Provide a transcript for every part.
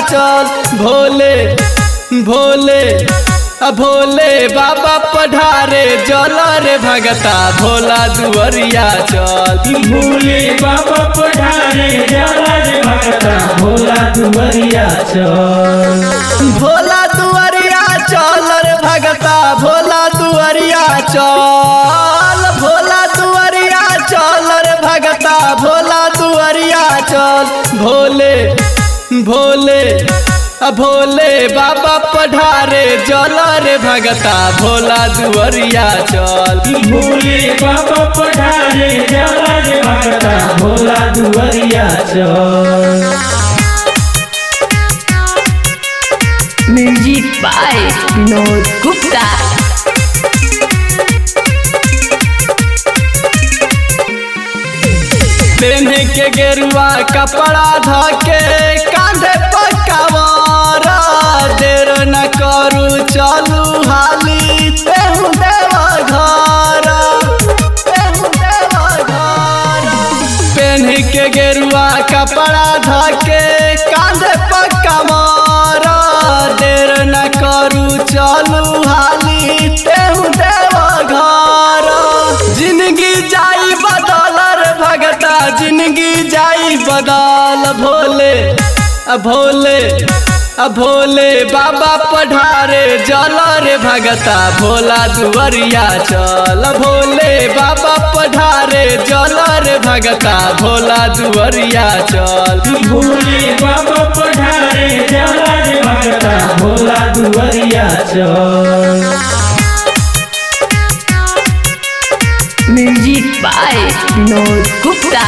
चल भोले भोले आ भोले बाबा पढ़ारे जल रे भगता भोला दुवरिया चल भोले बाबा पढ़ारे जाला रे भगता भोला दुवरिया चल भोला दुवरिया चल रे भगता भोला दुवरिया चल भोला दुवरिया चल रे भगता भोला दुवरिया चल भोले भोले आ भोले बाबा पढ़ारे जल रे भगता भोला दुवरिया चल भोले बाबा पढ़ारे जाला रे भगता भोला दुवरिया चल म्यूजिक बाय विनोद गुप्ता पेन्हे के गेरुआ कपड़ा धके कांधे पर कवारा देर न करू चलू हाली तेहू देव घर तेहू देव घर पेन्हे के गेरुआ कपड़ा धके कांधे पर कवारा देर न करू चलू हाली तेहू देव घर जिंदगी जाई बदल रे भगता जिंदगी जाई बदल भोले आ भोले आ भोले बाबा पढ़ारे जल रे भगता भोला दुवरिया चल भोले बाबा पढ़ारे जल रे भगता भोला दुवरिया चल भोले बाबा पढ़ारे जाला रे भगता भोला दुवरिया चल म्यूजिक बाय विनोद गुप्ता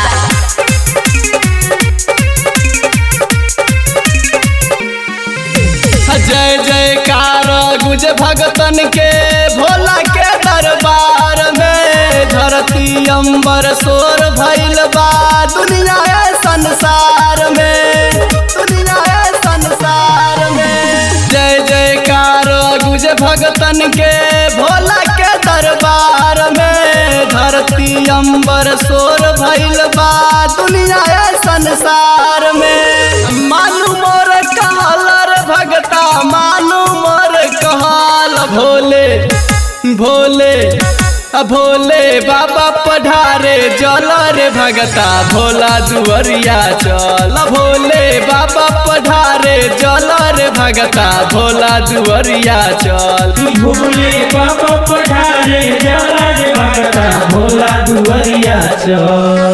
जय जयकार गुज भगतन के भोला के दरबार में धरती अंबर सोर भइल बा दुनिया है संसार में दुनिया है संसार में जय जयकार गुज भगतन के भोला के दरबार में धरती अंबर सोर भइल बा दुनिया है संसार में मालूम मोर कहल रे भगता मालूम मोर कहल भोले भोले आ भोले बाबा पढ़ारे जल रे भगता भोला दुवरिया चल भोले बाबा पढ़ारे जल रे भगता भोला दुवरिया चल भोले बाबा पढ़ारे जाला रे भगता भोला दुवरिया चल